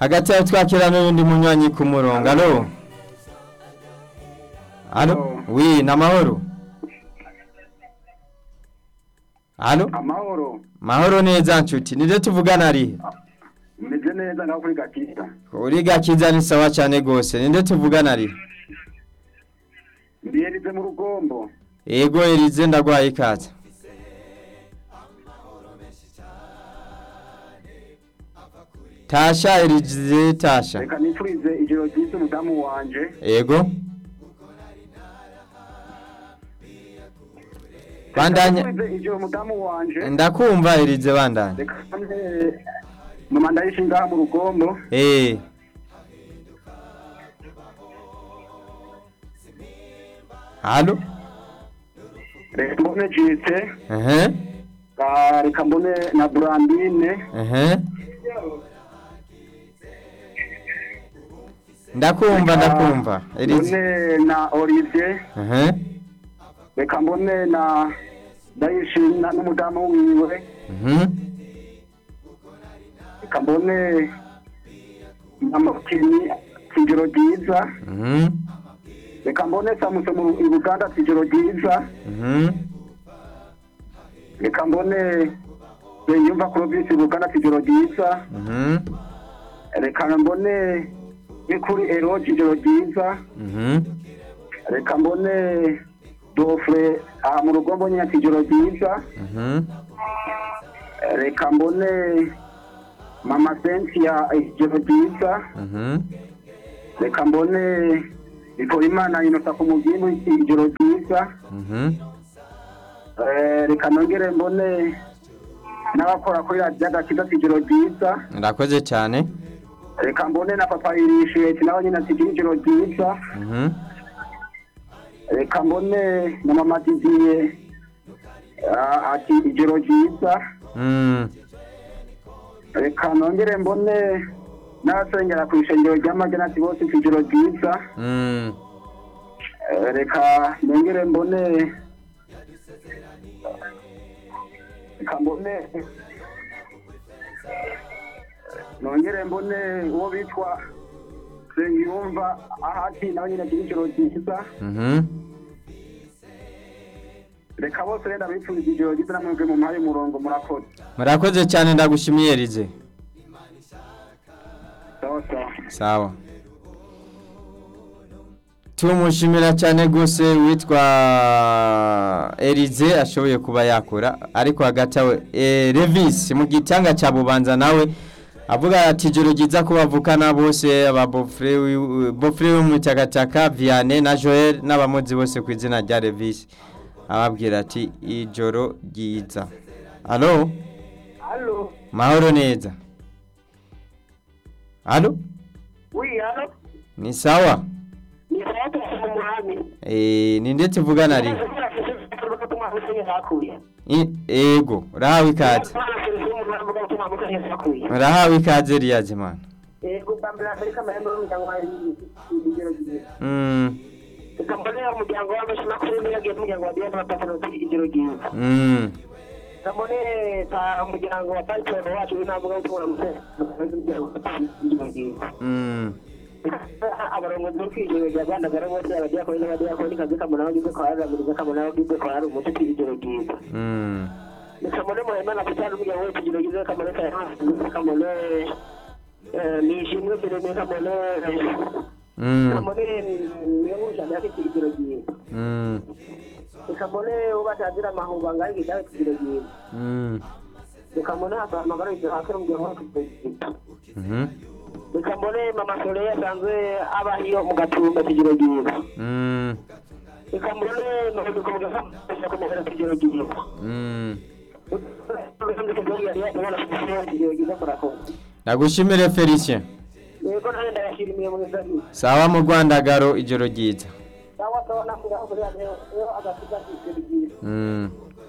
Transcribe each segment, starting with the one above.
hagati yaho twakira n'undi munywanyi ku murongo alo alo Alo. wi ni amahoro alo amahoro mahoro neza nshuti nibyo tuvugana arihe meze neza ngaho kuri gakita uri gakiza ni sawa cyane rwose nibyo tuvugana arihe mbiyerize mu rugombo ego erize ndagwaye ikaze tasha erize tasha reka nifurize ijoro ryiza umudamu wanje ego bandanya nifurize ijoro umudamu wanje ndakumva erize bandanya reka none mama ndayishinga mu rugombo eh halo reka mbone jite ehe ah, reka mbone na burandine ehe ndakumva ndakumva erize mbone na olivier ehe reka mbone na ndayishinga n'umudamu wiwe mhm reka mbone na mukini ijoro ryiza mhm reka mbone samuse mu i buganda ijoro ryiza mhm reka mbone yumva kurobisi buganda ijoro ryiza mhm reka mbone n'ikuri eroge ijoro ryiza mhm reka mbone dofure aha mu rugombo nyine ijoro ryiza mhm reka mbone mama sentia ijoro ryiza mhm reka mbone bikora imana inosa ku mugimu ijoro ryiza mhm Eh, reka nongere mbone n'abakora kuri radiyo agakiza ijoro ryiza ndakoze cyane reka mbone na papa irishiyeti nawe nyine ati ijoro ryiza mhm reka mbone na mama didiye ah, ati ijoro ryiza mm reka nongere mbone n'abasengera ku ishengero ry'amagena ati bose ati ijoro ryiza mm Eh, reka nongere mbone reka mbone nongere mbone uwo bitwa Sengiyumva ahati nawe nyine ati ijoro ryiza mhm reka bose renda bipfuriza ijoro ryiza namwebwe mu mpaye umurongo murakoze murakoze cyane ndagushimiye erize sawa sawa sawa tumushimira cyane rwose witwa erize ashoboye kuba yakora ariko hagati awe eh, revisi mu gitanga cya bubanza nawe avuga ati ijoro ryiza ko bavukana bose aba bofure wi- bofure wo mu cyakataka vianney na joel n'abamuzi bose ku izina rya revisi ababwira ati ijoro ryiza alo Allo, mahoro neza alo oui, allo, ni sawa ni sauti ya Muhami. Eh, ni ndetse uvugana ari I- ego urahawe ikaze urahawe ikaze riyaje mana Mm, umuryango w'abashinakuru ntiyagiye umuryango wa diana bapatanoti ijoro ryiza mm, ndabone umuryango wa pasitoro wacu w'intambuga w'utumura ijoro ryiza mm, abarongozi bo kw'ijoro rya rwanda gara bose abadiyakoni n'abadiyakoni kazi kamuna bagize kwa raguriza kamuna bagize kwa hari umuti ijoro ryiza mm, nikamone muhemana kutana umuryango wese ijoro ryiza kamone kayansi kamone nishimwe mbere ne kamone mm, kamone niyo ngujana yake ijoro ryiza mm, nikamone ubatazira amahuba ngaho igidawe ijoro ryiza mm, nikamone hasamagara ijoro hakiri umuryango wose ijoro ryiza mhm, nikamone mama sole yasanzwe aba iyo mu gatumba ijoro ryiza mm, nikamone nobikomeza kamufasha kumugera ijoro ryiza mm. ijoro ryiza murakoze ndagushimire felicien yego nawe ndayashirimiye mu izani sawa mu rwandagaro ijoro ryiza sawa sawa nakuraho kuri radiyo iyo agasiga ijoro ryiza Mm.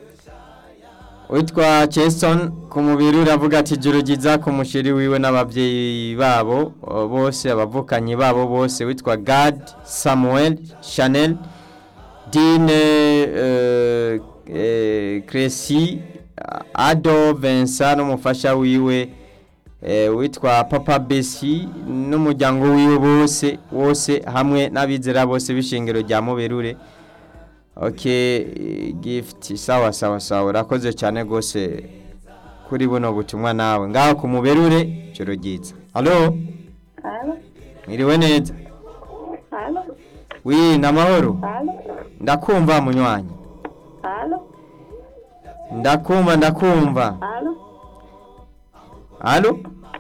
witwa Jason ku mubiri uravuga ati ijoro ryiza ku mushiri wiwe n'ababyeyi babo uh, bose abavukanyi babo bose witwa Gad Samuel Chanel Dine uh, eh, Cressy Ado Vincent n'umufasha wiwe eh, witwa papa besi n'umuryango wiwe bose wose hamwe n'abizera bose b'ishingiro rya muberure okay gift sawa sawa sawa urakoze cyane rwose kuri buno butumwa nawe ngaho ku muberure joro ryiza halo Halo, mwiriwe neza halo, wi namahoro halo, ndakumva munywanyi halo, ndakumva ndakumva halo. halo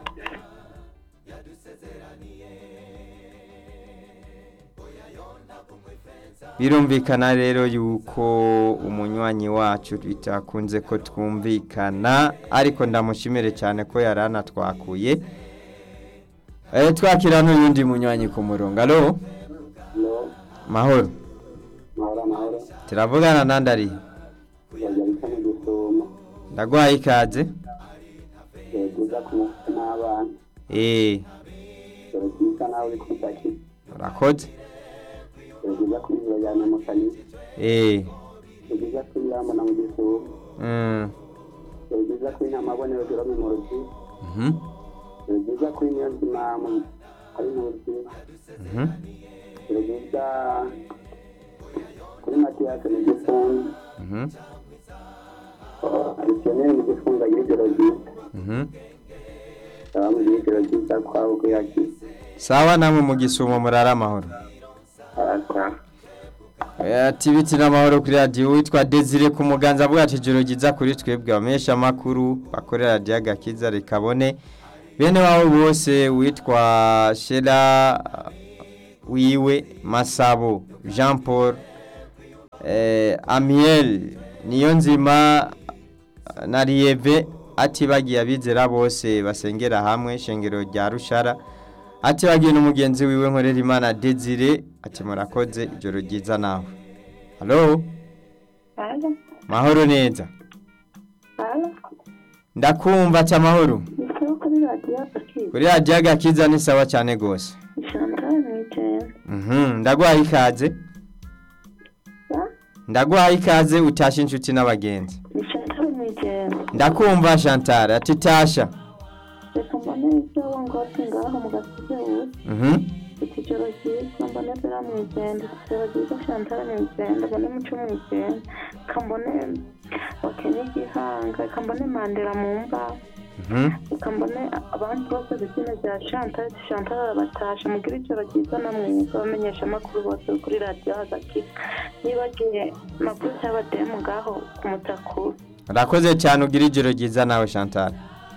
birumvikana rero yuko umunywanyi wacu bitakunze ko twumvikana ariko ndamushimire cyane ko yari anatwakuye Eh, twakira n'uyundi munywanyi ku murongo alo no mahoro mahoro amahoro turavugana nandi ari bajya bita mu gusuma ndaguhaye ikaze byiza ku mutwe n'abana eh dore byiza nawe uri kutaki urakoze dore byiza kuri bajyana mu kanisa eh dore byiza kuri yambona mu gusuma mm dore byiza kuri ntamabonero jerome mu rugi mhm dore byiza kuri niyo nzima mu- ari mu rugi mhm dore byiza kuri matiyasi mu gifunga mhm adisiyoneri mu gifunga y'ijoro ryiza mhm aba mu ijoro ryiza kwabo kuyakiza sawa namwe mu gisumo murara amahoro arataha ati biti n'amahoro kuri radiyo witwa desire ku muganza avuga ati ijoro ryiza kuri twebwe abamenyesha amakuru bakorera radiyo agakiza rikabone bene wabo bose witwa shera wiwe masabo jean paul eh, amiel niyo nzima na riyeve ati bagiye abizera bose basengera hamwe shengero rya rushara ati bagiye n'umugenzi wiwe nkorera imana desire ati murakoze ijoro ryiza nawe halo Halo, mahoro neza halo. ndakumva ati amahoro Nisaba kuri radiyo akiza. kuri radiyo agakiza ni sawa cyane rwose Chantal Mwitenda. Mhm, ndaguhaye ikaze Ya? ndaguhaye ikaze utashe inshuti n'abagenzi Ni Chantal Mwitenda. ndakumva chantal ati tasha Reka mbone ibyo wongotse ngaho mu gasize ubu. Mhm, Iki joro ryiza mbone Bera Mwitenda. Iki joro ryiza Chantal Mwitenda. Mbone Muco Mwitenda. Reka mbone Wakenya Gihanga. Reka mbone Mandela mu mbaho. mhm. Reka mbone abandi bose izina rya Chantal. Chantal arabatasha. Mugire ijoro ryiza namwe bamenyesha amakuru bose kuri radiyo hagati. Nibagiye makuru cy'abademu ngaho ku mutakuru. urakoze cyane ugira ijoro ryiza nawe chantal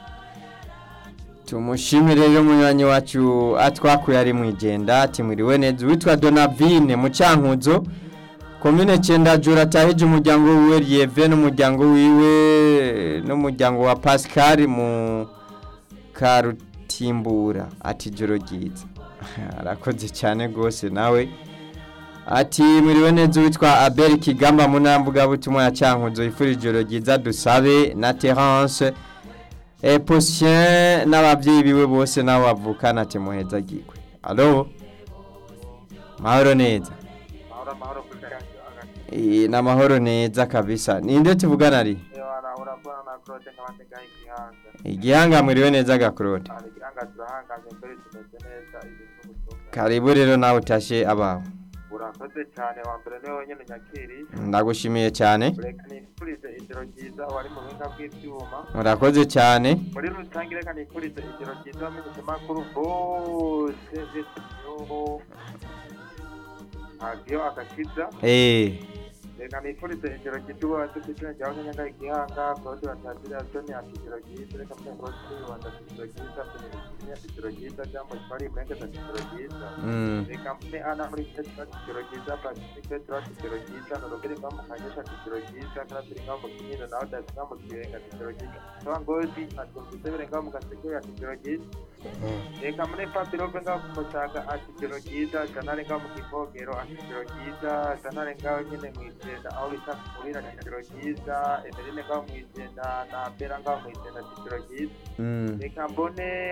tumushimire rero munywanyi wacu atwakuye ari mu igenda ati mwiriwe neza witwa donavine mu cyankuzo komine cyenda jura atahije umuryango wiwe rieve n'umuryango wiwe n'umuryango wa pascal mu karutimbura ati ijoro ryiza arakoze cyane rwose nawe ati mwiriwe neza witwa abel kigamba mu ntambwe butumwa ya cyankuzo ifura ijoro ryiza dusabe na terence e posien n'ababyeyi biwe bose nabo bavukana ati muheza gikwe alo mahoro neza mahoro mahoro kuri radiyo agati Eh, na mahoro neza kabisa ninde tuvugana ari wana urabona na claude nk'abandi ngaho igihanga igihanga mwiriwe neza gakurode hari igihanga turahanganye mbere tumeze neza ibintu butumwa karibu rero nawe utashe abawe urakoze cyane wa mbere niwe wenyine nyakiri ndagushimiye cyane reka nifurize ijoro ryiza wari mu buhinga bw'ibyuma urakoze cyane muri rusange reka nifurize ijoro ryiza bamenyesha amakuru bose b'isuku radiyo agakiza eh reka nifurize ijoro ryiza uba dufite izina ryawe nk'inyaga igihanga claude batazira toni ati ijoro ryiza reka mbere claude rwanda ati ijoro ryiza toni ati ijoro ryiza jambo twari murengeza ati ijoro ryiza mm. reka mbere ana muri tete ati ijoro ryiza pacifique turati ijoro ryiza norogere ngaho mu kanyesha ati ijoro ryiza karabiri ngaho mu kinyiro nawe dasi ngaho mu kirenga ati ijoro ryiza soba ngozi atumvise bere ngaho mu gaseke ati ijoro ryiza reka muri papirove ngaho ku musaga ati ijoro ryiza janare ngaho mu kivogero ati ijoro ryiza janare ngaho nyine mu igenda aho bita kurira ati ijoro ryiza emerine ngaho mu igenda na bera ngaho mu igenda ati ijoro ryiza Mm. reka mbone uwo bita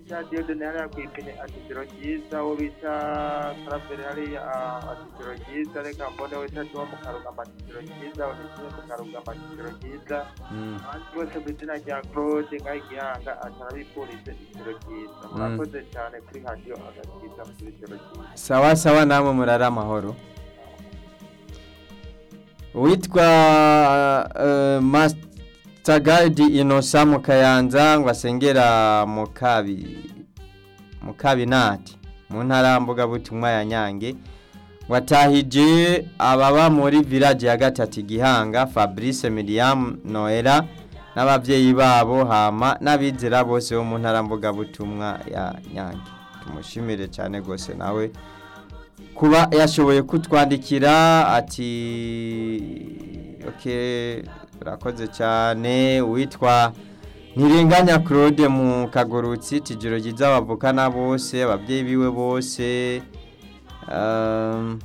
bita Diodone hariya ku ipine ati ijoro ryiza uwo bita Karaveri hariya ah, ati ijoro ryiza reka mbone wita Tuwa mu Karugamba ati ijoro ryiza Onesime mu Karugamba ati ijoro ryiza Mm. abandi bose ku izina rya Claude ngaho igihanga ati arabifurize ijoro ryiza murakoze cyane kuri radiyo agakiza muri ijoro ryiza sawa sawa namwe murara amahoro uwitwa uh, Master Guide Innocent mu Kayanza ngo asengera mu kabi mu kabinati mu ntara mbuga butumwa ya Nyange watahije ababa muri village ya gatatu Gihanga Fabrice Miriam Noela n'abavyeyi babo hama n'abizera bose bo mu ntara mbuga butumwa ya Nyange tumushimire cyane gose nawe kuba yashoboye kutwandikira ati okay urakoze cyane witwa ntirenganya claude mu kagurutsi tijoro ryiza bavukana bose ababyeyi biwe bose um,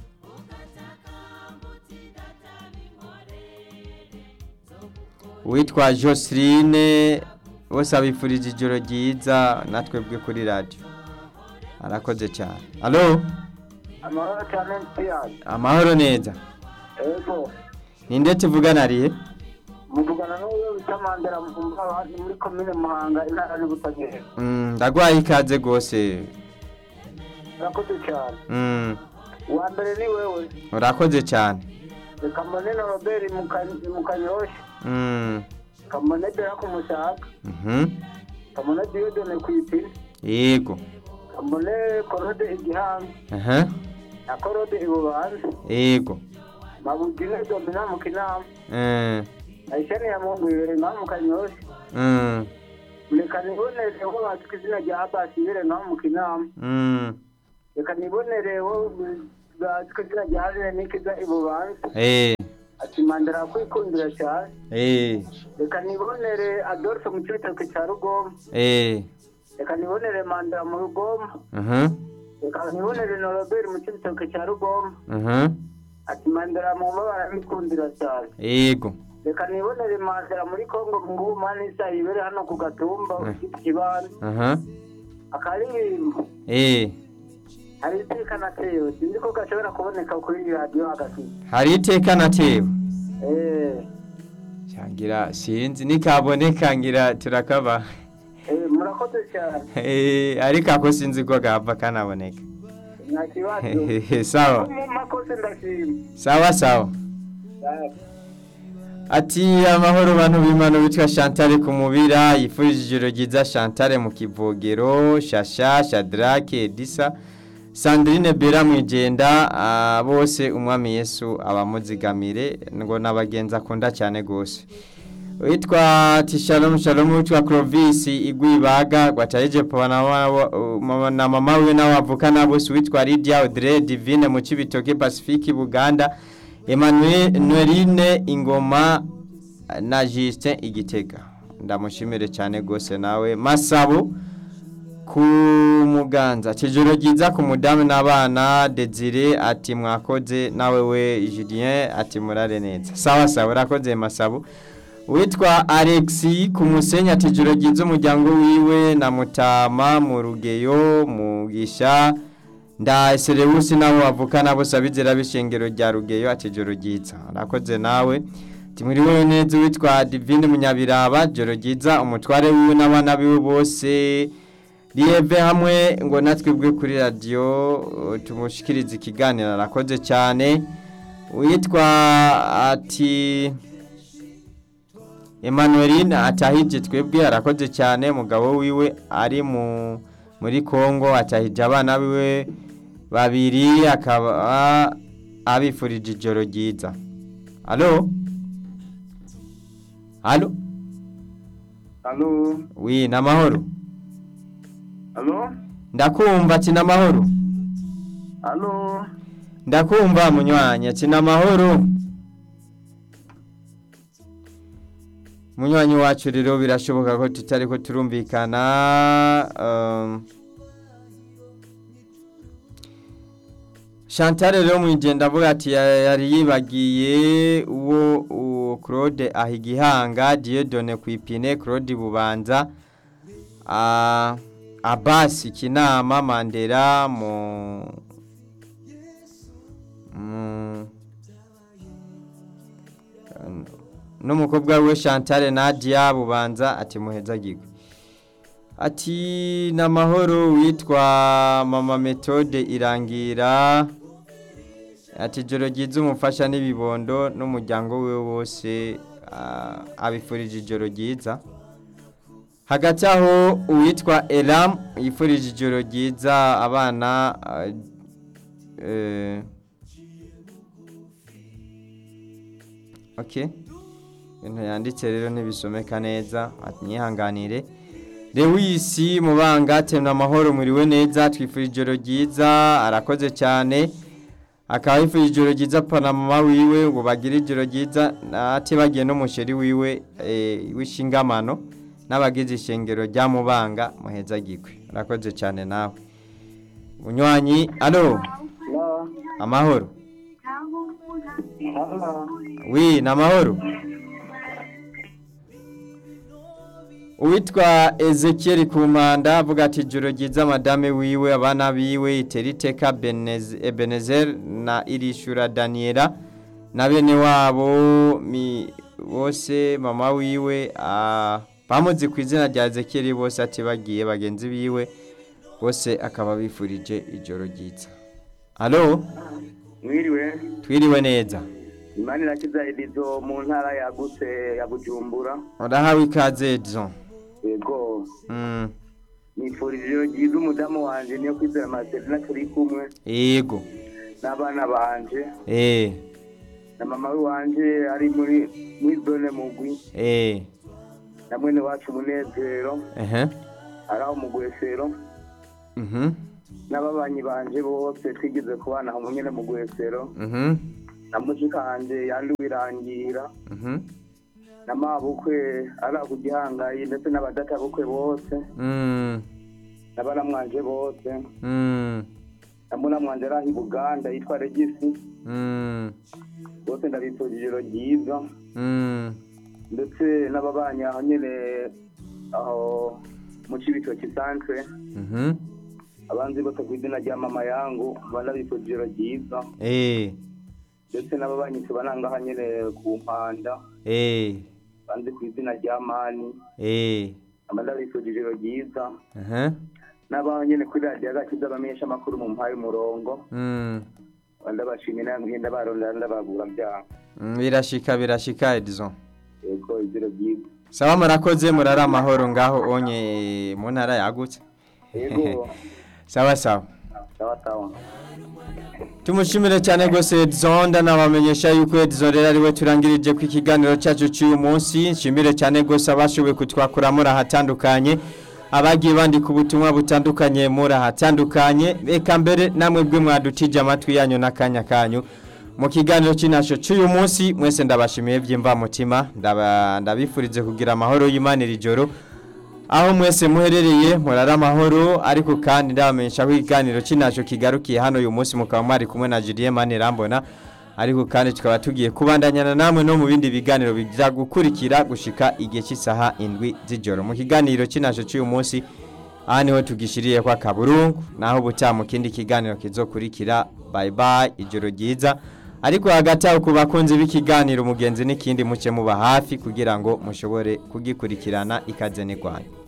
witwa joseline bose abifurije ijoro ryiza natwebwe kuri radiyo arakoze cyane alo amahoro cyane nsiyani amahoro neza ego ninde tuvugana ariye muvugana n'uwo bita mandela mvumba abandi muri komine muhanga intara y'ubutabera Mm, ndagwaye ikaze rwose urakoze cyane Mm, uwa mbere ni wewe urakoze cyane reka mbone na robert mu Ka- mu kanyosha Mm, kamone bera ku mushaka mhm, kamone diyodone ku ipine yego kamone korode igihanga aha, na korode ibubanza yego mabugine domina mu kinama Mm, ayishani ya mungu ibere ngaho mu kanyosha mm, reka nibonere wo bazwi ku izina rya abasi ibere ngaho mu kinama mm, reka nibonere wo bazwi ku izina rya harire nikiza ibubanza eh, ati mandela kwikundira cyane eh, reka nibonere adolphe mu cibitoke cya rugomba eh, reka nibonere mandela mu rugomba mhm, reka nibonere na robert mu cibitoke cya rugomba mhm, ati mandela mu mabara mikundira cyane yego reka nibonere mandela muri kongo ngubu mani isa ibere hano ku gatumba ufite ikibanza aha, akaririmbo eh, hari iteka natewe sinzi ko gashobora kuboneka kuri radiyo agasiga hari iteka natewe eee cyangira sinzi nikaboneka ngira turakaba eee murakoze cyane Eh, ariko ako sinzi ko gahava kanaboneka nta kibazo sawa mu makosa ndashima sawa sawa ati amahoro bantu b'imana bitwa Chantal ku mubira yifurije ijoro ryiza Chantal mu kivogero shasha shadrake disa sandrine bera mwijenda ah, bose umwami yesu abamuzigamire ngo n'abagenzi akunda cyane rwose witwa tishalom shalom witwa clovis igwibaga gwatayeje papa na wa- na mama we n'abavukana bose witwa lydia audrey divine mu cibitoke pacifique buganda emmanuel noeline ingoma na justin igitega ndamushimire cyane rwose nawe masabo ku muganza kijoro ryiza ku mudamu n'abana desire ati mwakoze nawe we julien ati murare neza sawa sawa urakoze masabo witwa alexi ku musenyi ati ijoro ryiza umuryango wiwe na mutama mu rugeyo mugisha nda serewusi nabo bavukana bose abizera b'ishengero rya rugeyo ati ijoro ryiza urakoze nawe timuriwe neza witwa divine munyabiraba ijoro ryiza umutware wiwe n'abana biwe bose riyeve hamwe ngo natwebwe kuri radiyo uh, tumushikirize ikiganiro arakoze cyane witwa ati Emmanueline atahije twebwe arakoze cyane mugabo wiwe ari mu muri Kongo atahije abana biwe babiri akaba abifurije ijoro ryiza Allo Allo alo Oui namahoro alo Ndakumva ati namahoro alo Ndakumva munywanya ati namahoro Munywanyi wacu rero birashoboka ko tutari ko turumvikana um, Chantal rero mwijenda avuga ati ya- yari yibagiye uwo uwo Claude ahigihanga Dieudonné kwipine Claude Bubanza ah, abasi kinama mandera mu mu- n'umukobwa we Chantal Nadia bubanza ati muhezagirwe ati namahoro witwa mama metode irangira ati joro ryiza umufasha n'ibibondo n'umuryango we wose ah, abifurije ijoro ryiza hagati aho uwitwa elam yifurije ijoro ryiza abana ah, eh, okay ibintu yanditse rero ntibisomeka neza ati nyihanganire lewisi mubanga temna amahoro muriwe neza twifurije ijoro ryiza arakoze cyane akaba yifurije ijoro ryiza pana mama wiwe ngo bagire ijoro ryiza ati bagiye n'umusheri wiwe eh, w'ishingamano n'abagize ishengero rya mubanga muhezagirwe arakoze cyane nawe munywanyi alo no amahoro hano wi ni amahoro uwitwa ezekiel kumanda avuga ati ijoro ryiza madame wiwe abana biwe iteriteka Benez- ebenezer na irishura daniela na bene wabo mi bose mama wiwe ah, bamuzi ku izina rya ezekiel bose ati bagiye bagenzi biwe bose akaba bifurije ijoro ryiza alo mwiriwe twiriwe neza imana irakiza edizo mu ntara yagutse ya bujumbura urahawe ikaze edison yego Mm, nifurije ijoro ryiza umudamu wanje niyo kwizera maserina turi kumwe yego n'abana banje eh na mama we wanje ari muri muri zone mugwi eh na mwene wacu munezero ehe ari aho mu gwesero mhm n'ababanyi banje bose twigeze kubana aho nyene mu gwesero mhm na mushikanje yanduwirangira mhm na mabukwe ari aho ku gihangayi ndetse n'abadatabukwe bose mm n'abaramwanje bose mm ndabona mwanje ari aho i buganda yitwa regisi mm bose ndabifurije ijoro ryiza mm ndetse n'ababanyi aho nyene aho mu cibitoki santre mhm abanzi bose ku izina rya mama yangu mba ndabifurije ijoro ryiza eh ndetse n'ababanyi tubana ngaha nyene ku mpanda eh banzi ku izina rya mani eh mba ndabifurije ijoro ryiza aha n'abaho nyene kuri radiyo agakiza bamenyesha amakuru mu mpaye umurongo mm mba ndabashimira mwenda barondera ndabagura byaha Mm, birashika birashika edison yego ijoro ryiza sawa murakoze murara amahoro ngaho onye mu ntara yagutse yego sawa sawa sawa sawa tumushimire cyane rwose Edison ndanabamenyesha yuko Edison rero ariwe turangirije ku ikiganiro cyacu cy'uyu munsi nshimire cyane rwose abashoboye kutwakura muri ahatandukanye abagiye bandika ubutumwa butandukanye muri ahatandukanye reka mbere namwe bwe mwadutije amatwi yanyu n'akanya kanyu mu kiganiro cy'inasho cy'uyu munsi mwese ndabashimiye by'imvamutima ndaba- ndabifurize kugira amahoro y'Imana iri joro aho mwese muherereye murara amahoro ariko kandi ndabamenyesha ko ikiganiro cy'inacyo kigarukiye hano uyu munsi mukaba mwari kumwe na Julien Manirambona ariko kandi tukaba tugiye kubandanyana namwe no mu bindi biganiro bijya gukurikira gushika igihe cy'isaha indwi z'ijoro mu kiganiro cy'inacyo cy'uyu munsi aha niho tugishiriye kwa kaburungu naho ubutaha mu kindi kiganiro kizokurikira bye bye ijoro ryiza ariko hagati aho ku bakunzi b'ikiganiro umugenzi n'ikindi muke muba hafi kugira ngo mushobore kugikurikirana ikaze n'irwanya